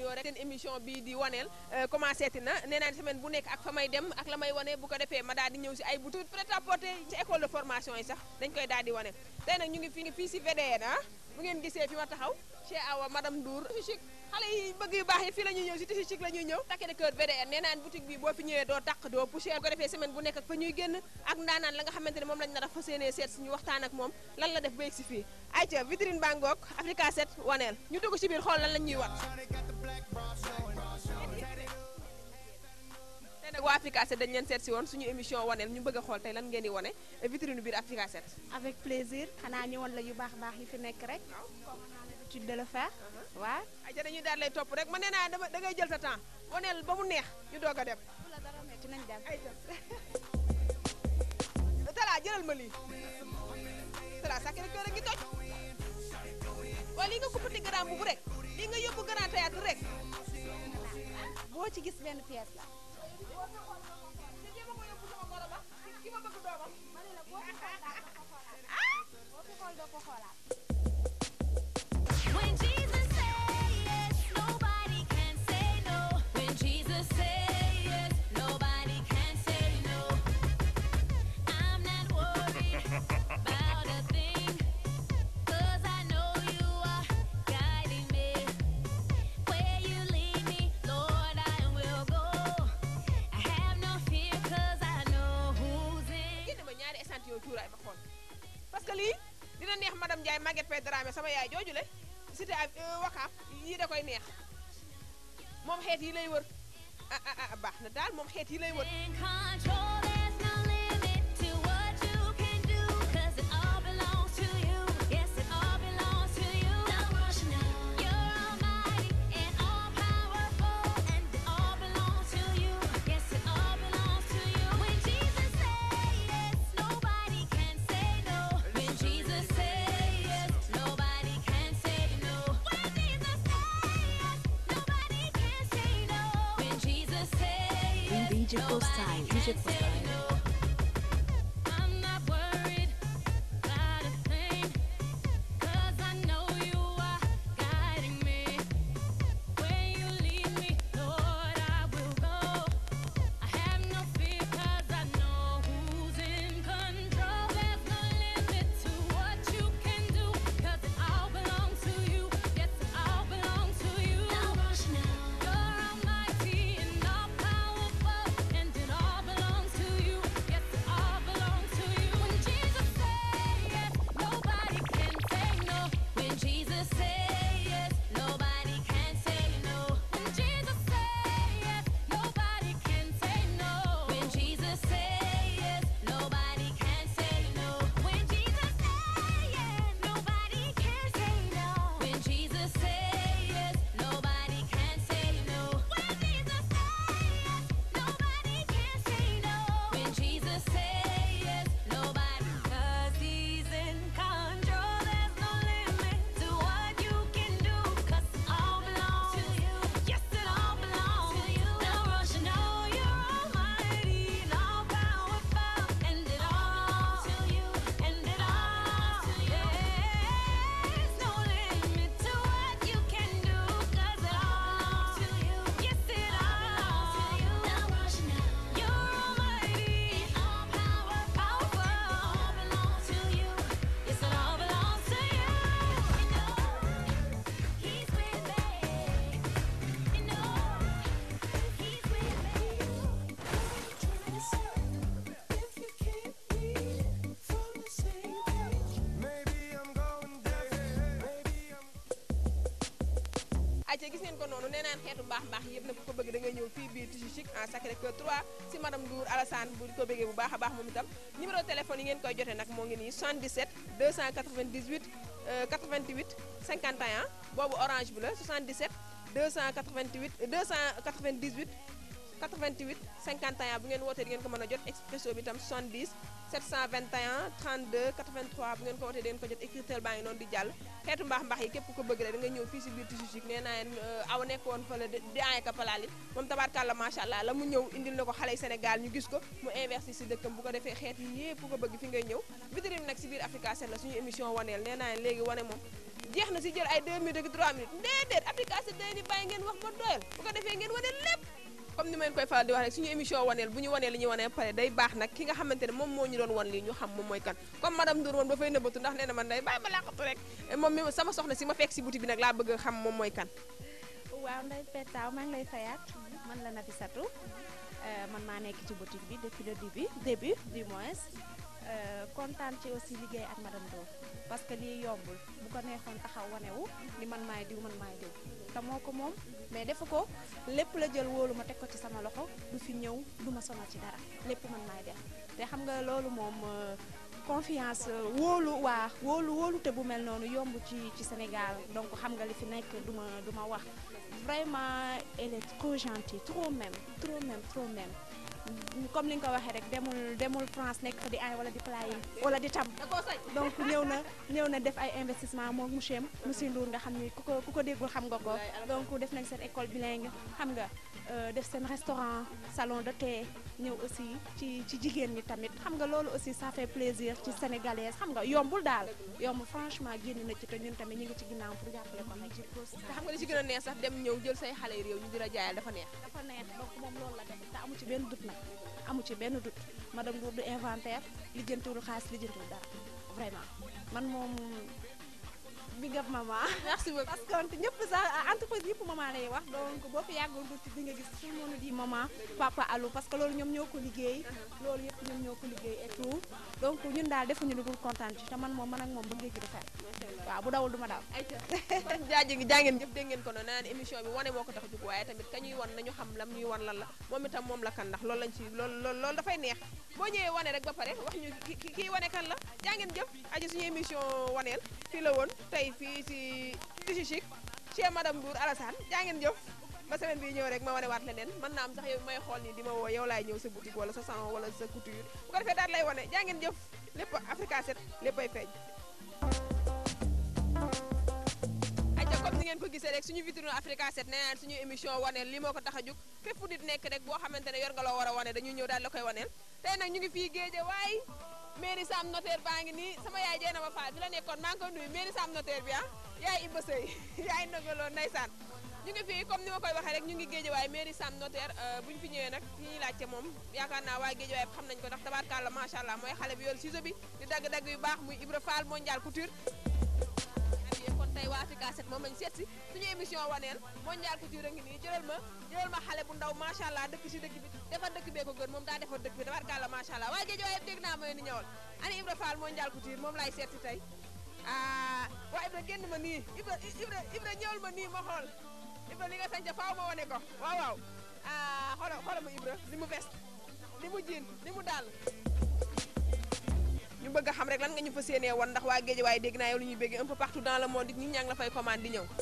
nuyoo rek seen émission bii di waneel commencé ti na nee naa semaine bu nekk ak fa may dem ak la may wane bu ko defee ma daal di ñëw si ay boutique prêt à porter ci école de formation yi sax dañ koy daal di wane tey nag ñu ngi fi fii si VDN ah bu ngeen gisee fi ma taxaw chez Awa madame Ndour tissu chic xale yi bëgg yu baax yi fii la ñuy ñëw si tissu chic la ñuy ñëw takke de kër VDN nee naan boutique bi boo fi ñëwee doo tàq doo poussière ko defee semaine bu nekk ak fa ñuy génn ak ndaanaan la nga xamante ne moom lañ nar a fas yéenee seet suñu waxtaan ak moom lan la def ba yegg si fii ayca vitrine bangook Africa 7 waneel ñu dugg si biir xool lan lañ ñuy wat tey nag waa Africa 7 dañ leen seet si woon suñu émission waneel ñu bëgg a xool tey lan ngeen di wane vitrine biir Africa 7 avec plaisir xanaa ñëwoon la yu baax baax yi fi nekk rek comme on a l'habitude de le faire waaw ayca dañuy daal lay topp rek ma nee naa dama da ngay jël sa temps waneel ba mu neex ñu doog a dem bu la dara metti nañ dem ayca Talla jëlal ma lii Talla Sacré Cœur a ngi toj waaye lii nga kuppati grand bu rek lii nga yóbbu grand théâtre rek boo ci gis benn pièce la boo fi xool doo ko xoolaat When Jesus says yes, nobody can say no. When Jesus says yes, nobody can say no. I'm not worried about a thing, 'cause I know you are guiding me. Where you lead me, Lord, I will go. I have no fear, 'cause I know who's in. génne ma ñaari échantillon cuuraay ma xool parce que lii dina neex madame Ndiaye Maguette Faye Dramé sama yaay jooju le cité ak wakaam yii da koy neex moom xeet yi lay wër ah ah ah baax na daal moom xeet yi lay wër In control, there's no limit to what you can do, 'cause it all belongs to you. Yes, it all belongs to you. No rush now. You're almighty and all powerful, and it all belongs to you. Yes, it all belongs to you. When Jesus says yes, nobody can say no. When Jesus says yes, nobody can say no. When Jesus says yes, nobody can say no. When Jesus says yes, DJ Postay, nobody DJ can say Postay. no. I'm not worried about a thing, 'cause I know you are guiding me. Where you lead me, Lord, I will go. I have no fear, 'cause I know who's in control. There's no limit to what you can do, 'cause it all belongs to you. Yes, it all belongs to you. Now rush now. You're almighty and all powerful, and it all belongs to you. Yes, it all belongs to you. When Jesus says yes, nobody can say no. When Jesus says yes, nobody can say no. When Jesus says yes, nobody can say no. When Jesus says yes, nobody can say no. When Jesus says yes, nobody can say no. When Jesus says yes, nobody can say no. When Jesus says yes, nobody can say no. When Jesus says yes, nobody, 'cause He's in control. There's no limit to what you can do, 'cause it all belongs to you. Yes, it all belongs to you. Now rush, know you're almighty and all powerful, and it all to you, and it all to you. There's no limit to what you can do, 'cause it all to you. Yes, it all to you. Now rush, now you're almighty and all power, powerful, all belongs to you. Yes, it all belongs to you. You know, He's with me. You know, He's with me. ayca gis ngeen ko noonu nee naan xeetu mbaax mbaax yëpp nag ku ko bëgg da ngay ñëw fii biir Tissu Chic en Sacré Cœur 3 si madame Ndour Alassane bu ko bëggee bu baax a baax moom itam numéro téléphone yi ngeen koy jotee nag moo ngi nii 77 298 euh, 88 51 boobu orange bi la 77 288 298 88 51 bu ngeen wootee di ngeen ko mën a jot expresso bi itam 70 721 32 83 bu ngeen ko wootee di ngeen ko jot écritel baa ngi noonu di jàll xeetu mbaax mbaax yi képp ku ko bëgg rek da nga ñëw fii si biir Tissu Chic nee naa leen aw nekk woon fële di di aye ka palaali moom tabaarkàlla macha allah la mu ñëw indil na ko xale yi Sénégal ñu gis ko mu investir si dëkkam bu ko defee xeet yi yëpp ku ko bëgg fi ngay ñëw vitrine nag si biir Africa 7 la suñu émission waneel nee naa leen léegi wane moom jeex na si jël ay 2 minutes ak 3 minutes déedéet application day ni bàyyi ngeen wax ba doyal bu ko defee ngeen wane lépp comme ni ma leen koy faral di wax rek suñu émission waneel bu ñu wanee li ñuy wanee pare day baax nag ki nga xamante ne moom moo ñu doon wan lii ñu xam moom mooy kan comme madame Ndour moom dafay nëbbatu ndax nee na man day bàyyi ma làqatu rek moom mi sama soxna si ma fekk si boutique bi nag laa bëgg a xam moom mooy kan waaw Ndeye Pétaw maa ngi lay fayaat man la Nafissatou euh, man maa nekk ci boutique bi depuis le début début du moins euh, kontaan ci aussi liggéey ak madame Ndour parce que lii yombul bu ko neexoon taxaw wanewu ni man maay diw man maay diw te moo ko moom mais defu ko lépp la jël wóolu ma teg ko ci sama loxo du fi ñëw du ma sonal ci dara lépp man maay def te xam nga loolu moom euh, confiance euh, wóolu waa wóolu wóolu te bu mel noonu yomb ci ci Sénégal donc xam nga li fi nekk du ma du ma wax vraiment elle est trop gentille trop même trop même trop même comme li nga ko waxee rek demul demul France nekk fa di ay wala di playing wala di tam da koo sañ donc ñëw na ñëw na def ay investissement moom monsieur am monsieur Ndour nga xam ni ku ko ku ko déggul xam nga ko donc def nañ seen école bilingue xam nga euh, def seen restaurant salon de thé ñëw aussi ci ci jigéen ñi tamit xam nga loolu aussi ça fait plaisir ci sénégalaise xam nga yombul daal yombul franchement génn na ci te ñun tamit ñu ngi ci ginnaaw pour jàppale ko nag ci processus te xam nga li ci gën a neex sax dem ñëw jël say xale yu réew ñu di la jaayal dafa neex dafa neex donc moom loolu la def te amu ci benn doute nag amu ci benn doute madame Ndour du inventaire lijjantiwul xaalis lijjantiwul dara vraiment man moom big up maman merci beaucoup parce que ñëpp sax entreprise yëpp maman lay wax donc boo fi yàggoon tuuti di nga gis tout le monde di maman papa allo parce que loolu ñoom ñoo ko liggéey loolu yëpp ñoom ñoo ko liggéey et tout donc ñun daal defuñu lu dul kontaan ci te man moom man ak moom ba géej gi du fer waaw bu dawul du ma daw ayca kon jaaji ngi jaa ngeen jëf dégg ngeen ko noonu naan émission bi wane moo ko tax a jóg waaye tamit ka ñuy wan nañu xam lam ñuy wan lan la moom itam moom la kan ndax loolu lañ ci loolu loolu loolu dafay neex boo ñëwee wane rek ba pare wax ñu ki ki- kii wane kan la jaa ngeen jëf aji suñu émission waneel fii la woon tey fii si Tichi Chic chez madame Ndour Alassane jaa ngeen jëf ba semaine bii ñëw rek ma wane waat leneen mën naa am sax yow may xool nii di ma woo yow laay ñëw sa boutique wala sa salon wala sa couture bu ko defee daal lay wane jaa ngeen jëf lépp Africa 7 léppay feeñ ayca comme ni ngeen ko gisee rek suñu vitrine Africa 7 nee naan suñu émission waneel li moo ko tax a jóg fépp fu nit nekk rek boo xamante ne yor nga loo war a wane dañuy ñëw daal la koy waneel tey nag ñu ngi fii géeje waaye mairie Sam notaire baa ngi nii sama yaay jeena ma faal bi la nekkoon maa ngi koy nuyu mairie Sam notaire bi ah yaay Ibba Sëy yaay ndogaloo ndeysaan ñu ngi fii comme ni ma koy waxee rek ñu ngi géeje waaye mairie Sam notaire bu ñu fi ñëwee nag fi ñuy laajte moom yaakaar naa waa géeje waaye xam nañ ko ndax tabaarkàlla macha allah mooy xale bi yor ciseau bi di dagg-dagg yu baax muy Ibra Fall mondial couture kon tey waa Africa 7 moom lañu seet si suñu émission waneel mondial couture a ngi nii jëlal ma jëlal ma xale bu ndaw macha allah dëkk si dëkk bi defar dëkk bee ko gën moom daa defar dëkk bi tabaarkàlla macha allah waaye géej waaye dégg naa ma ni ñëwal ani Ibra Fall mondial couture moom laay seet si tey ah waa Ibra génn ma nii Ibra Ibra Ibra ñëwal ma nii ma xool Ibra li nga sañca faaw ma wane ko waaw waaw ah xoolal xoolal ma Ibra li mu veste li mu jiin li mu daal ñu bëgg a xam rek lan nga ñu fa séenee woon ndax waa géej waaye dégg naa yow lu ñuy bëgg un peu partout dans le monde nit ñaa ngi la fay commande di ñëw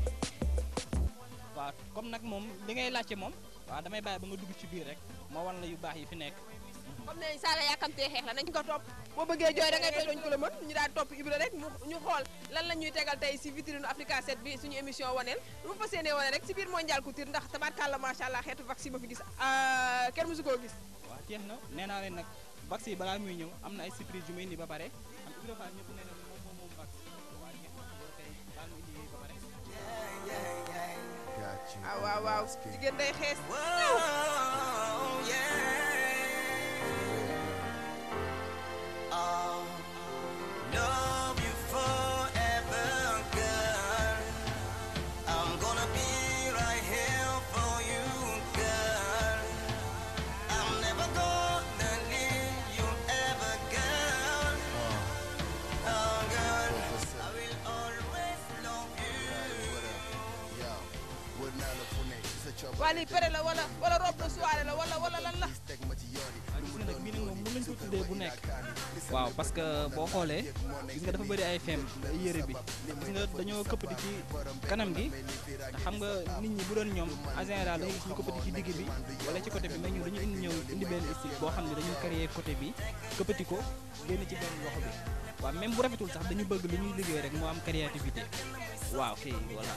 waaw comme nag moom li ngay laajte moom waaw damay bàyyi ba nga dugg ci biir rek moo wan la yu baax yi fi nekk comme ne saaga yàkkamtee xeex la nañ ko topp boo bëggee jooy da ngay tooñ ko la mën ñu daal topp Ibra rek mu ñu xool lan la ñuy tegal tey si vitrine Africa 7 bi suñu émission waneel lu ma fa séenee wane rek si biir mondial couture ndax tabarkàlla macha allah xeetu vaccin ba fi gis kenn mësu koo gis waaw jeex na nee naa leen nag vax yi balaa muy ñëw am na ay surprise yu muy indi ba pare am Ibra Fall ñëpp nee na moom moom moom vax waaw jeex na yow tey baal mu indi ba pare Got you. ah waaw waaw jigéen day xees Whoa, yeah. I'll love you forever, girl. I'm gonna be right here for you, girl. I'm never gonna leave you ever, girl. Oh, girl, I will always love you. Yo, wër naa la fu ne ci sa coobare waa lii pere la wala wala robe de soirée la wala wala lan la teg ma ci yoon yi. waaw gis nga nag bii nag moom mën nañu ko tuddee bu nekk waaw parce que boo xoolee gis nga dafa bëri ay feem ay yére bi gis nga dañoo këppati ci kanam gi te xam nga nit ñi bu doon ñoom en général dañuy gis ñu këppati ci digg bi wala ci côté bi mais ñun dañu indi ñëw indi benn style boo xam ne dañu créer côté bi këppati ko génn ci benn loxo bi waaw même bu rafetul sax dañu bëgg li ñuy liggéey rek moo am créativité waaw kay voilà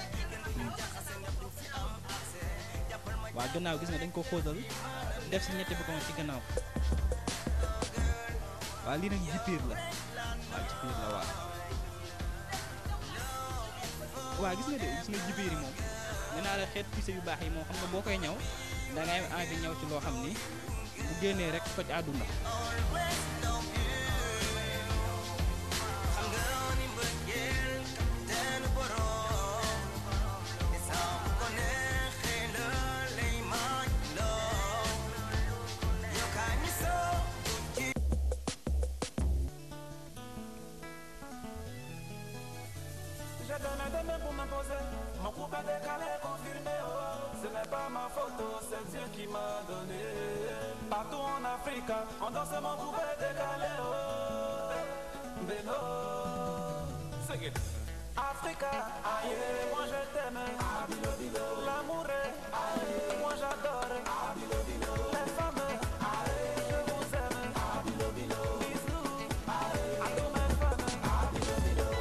waaw gannaaw gis nga dañ ko xóotal def si ñetti bouton ci gannaaw waaw lii nag jipiir la waaw jipiir la waaw waaw gis nga de gis nga jibéer yi moom nee naa la xeet pise yu baax yi moom xam nga boo koy ñëw da ngay am envie ñëw ci loo xam ni bu génnee rek toj àdduna J'ai donné des mains pour m'imposer. Mon couple a décalé, confirmé. Oh. Ce n'est pas ma photo, c'est Dieu qui m'a donné. Partout en Afrique, on danse mon couple est décalé. Oh. Beno, c'est it. Africa, aïe, moi je t'aime. L'amour est, aïe, moi j'adore. Les femmes, aïe, je vous aime. Bisous, aïe, à tous mes femmes.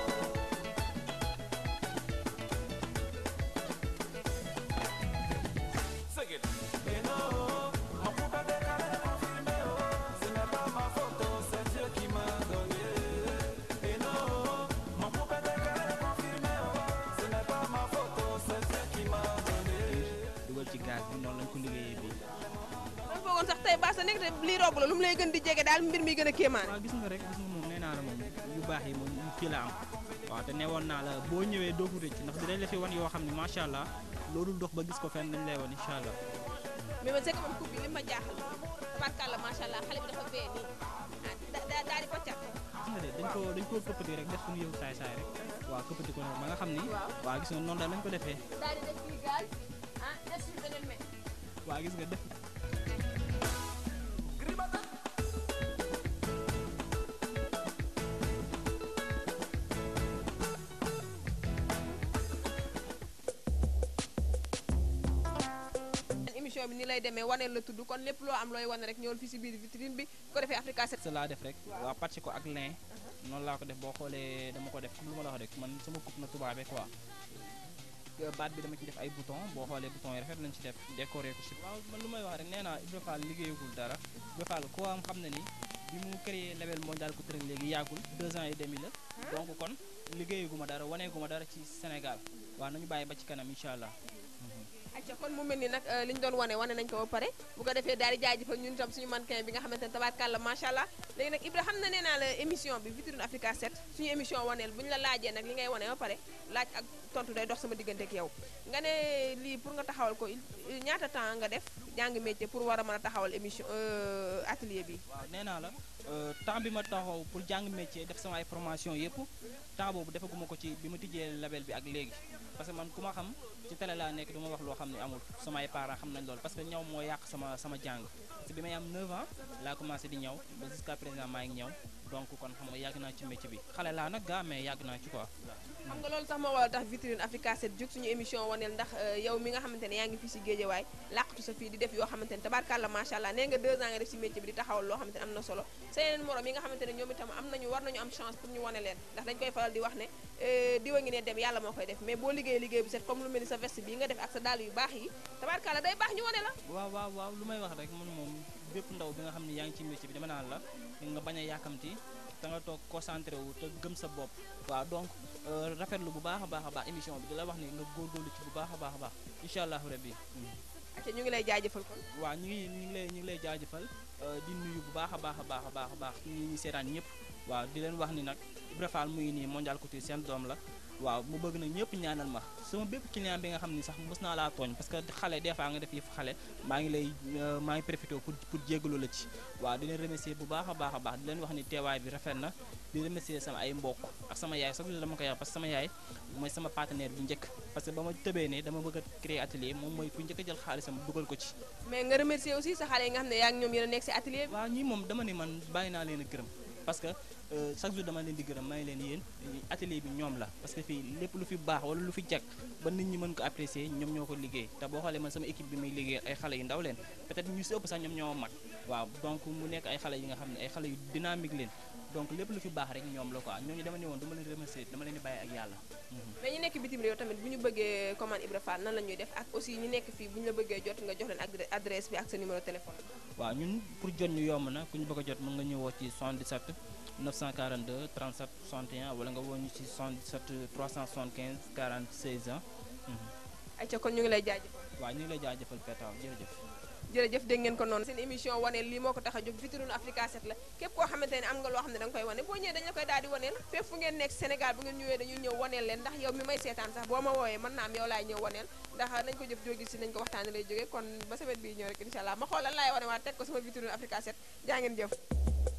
C'est it. Beno, mon couple est décalé, confirmé. Oh. Ce n'est pas ma photo, c'est Dieu qui m'a donné. Beno, mon couple est décalé, confirmé. Oh. Ce n'est pas ma photo, c'est Dieu qui m'a donné. dugal ci gaz bi noonu lañ ko liggéeyee bii dama foogoon sax tey baa sa nekk te lii rob la lu mu lay gën di jege daal mbir mi gën a kéemaan waaw gis nga rek gis nga moom nee naa la moom yu baax yi moom fii la am waaw te newoon naa la boo ñëwee doo ko rëcc ndax dinañ la fi wan yoo xam ne macha allah loolu dox ba gis ko fenn dañ lay wan incha allah mais man c'est que man coupe bi li ma jaaxal tabarkàlla macha allah xale bi dafa bee nii ah da- da- daal di ko cat gis nga de dañ ko dañ koo këppati rek def suñu yëfu saay saay rek waaw këppati ko noonu ba nga xam ni waaw gis nga noonu daal lañ ko defee daal di def fii gaz ah def fii beneen me waaw gis nga def émission bi ni lay demee waneel la tudd kon lépp loo am looy wane rek ñëwal fii si biir vitrine bi ko defee Africa 7 sa laa def rek waaw pàcc ko ak lin noonu laa ko def boo xoolee dama ko def comme lu ma la wax rek man sama coupe na tubaabe quoi baat bi dama ci def ay bouton boo xoolee bouton yi rafet lañ ci def décoré ko si waaw man lu may wax rek nee naa Ibra Fall liggéeyagul dara Ibra Fall koo am xam na ni bi mu créé label mondial ku tërëng léegi yàggul deux ans et demi la donc kon liggéeyaguma dara waneeguma dara ci Sénégal waaw nañu bàyyi ba ci kanam incha allah acca kon mu mel ni nag li ñu doon wane wane nañ ko ba pare bu ko defee daal di jaajëfal ñun tam suñu mannequin bi nga xamante ne tabaarkàlla macha allah léegi nag Ibra xam na nee naa la émission bi vitrine Africa 7 suñu émission waneel bu ñu la laajee nag li ngay wane ba pare laaj ak tontu day dox sama diggante ak yow nga ne lii pour nga taxawal ko il- ñaata temps nga def jàng métier pour war a mën a taxawal émission euh, atelier bi waaw nee naa la euh, temps bi ma taxaw pour jàng métier def sama ay formation yëpp temps boobu defaguma ko ci bi ma tijjee label bi ak léegi parce que man ku ma xam ci télé laa nekk du ma wax loo xam ne amul samay parents xam nañ loolu parce que ñaw moo yàq sama sama jàng parce que bi may am 9 ans laa commencé di ñaw ba jusqu'à présent maa ngi ñaw donc kon xam nga yàgg naa ci métier bi xale laa nag gaa mais yàgg naa ci quoi xam nga loolu sax moo waral tax vitrine Africa 7 jóg suñu émission waneel ndax euh, yow mi nga xamante ne yaa ngi fii si Géejawaay làqatu sa fii di def yoo xamante ne tabaarkàlla macha allah nee nga deux ans nga def si métier bi di taxawal loo xamante ne am na solo sa yeneen morom yi nga xamante ne ñoom itam am nañu war nañu am chance pour ñu wane leen ndax dañ koy faral di wax ne euh, diwa ngi ne dem yàlla moo koy def mais boo liggéey liggéey bu set comme lu mel ni sa veste bii nga def ak sa dàll yu baax yi tabaarkàlla day baax ñu wane la waaw waaw waaw lu may wax rek man moom bépp ndaw bi nga xam ne yaa ngi ci métier bi dama naan la nga bañ a yàkkamti te nga toog concentré wu te gëm sa bopp waaw donc euh, rafetlu bu baax a baax a baax émission bi di la wax ni nga góorgóorlu ci bu baax a baax a baax incha allahu rabbi acca ñu ngi lay jaajëfal kon waaw ñu ngi ñu ngi lay ñu ngi lay jaajëfal euh, di nuyu bu baax a baax a baax a baax a baax ñi ñi seetaan ñëpp waaw di leen wax ni nag Ibra Fall mu ngi nii mondial couture seen doom la waaw mu bëgg nag ñëpp ñaanal ma sama bépp client bi nga xam ni sax mës naa laa tooñ parce que xale des fois nga def yëfu xale maa ngi lay euh, maa ngi profité pour pour jéggalu la ci waaw di leen remercier bu baax a baax a baax di leen wax ni teewaay bi rafet na di remercier sama ay mbokk ak sama yaay sax dama koy wax parce que sama yaay mooy sama partenaire bu njëkk parce que ba ma tëbee ne dama bëgg a créer atelier moom mooy ku njëkk a jël xaalisam dugal ko ci mais nga remercier aussi sa xale yi nga xam ne yaa ngi ñoom yéen a nekk si atelier bi waaw ñii moom dama ne man bàyyi naa leen a gërëm parce que euh, chaque jour dama leen di gërëm may leen yéen atelier bi ñoom la parce que fii lépp lu fi baax wala lu fi jag ba nit ñi mën ko apprécier ñoom ñoo ko liggéey te boo xoolee man sama équipe bi may liggéey ay xale yu ndaw leen peut-être ñu si ëpp sax ñoom ñoo mag waaw donc mu nekk ay xale yi nga xam ne ay xale yu dynamique leen donc lépp lu fi baax rek ñoom la quoi ñooñu dama ne woon dama leen remercier dama leen di bàyyi ak yàlla mais ñu nekk bitim réew tamit bu ñu bëggee commande Ibra Fall nan la ñuy def ak aussi ñu nekk fii bu ñu la bëggee jot nga jox leen adre- adresse bi ak sa numéro téléphone waaw ñun pour jot ñu yomb na ku ñu bëgg a jot mën nga ñu woo ci 77 942 37 61 wala nga woo ñu ci 77 375 46 ans ayca kon ñu ngi lay jaajëfal waaw ñu ngi lay jaajëfal Petaaw jërëjëf jërëjëf dégg ngeen ko noonu seen émission waneel lii moo ko tax a jóg vitrine Africa 7 la képp koo xamante ne am nga loo xam ne da nga koy wane boo ñëwee dañu la koy daal di waneel fépp fu ngeen nekk Sénégal bu ngeen ñëwee dañuy ñëw waneel leen ndax yow mi may seetaan sax boo ma woowee mën naa am yow laay ñëw waneel ndax nañ ko jëf jógi si nañ ko waxtaane lay jógee kon ba semaine bii ñëw rek incha allah ma xool lan laay wane waa teg ko sama vitrine Africa 7 jaa ngeen jëf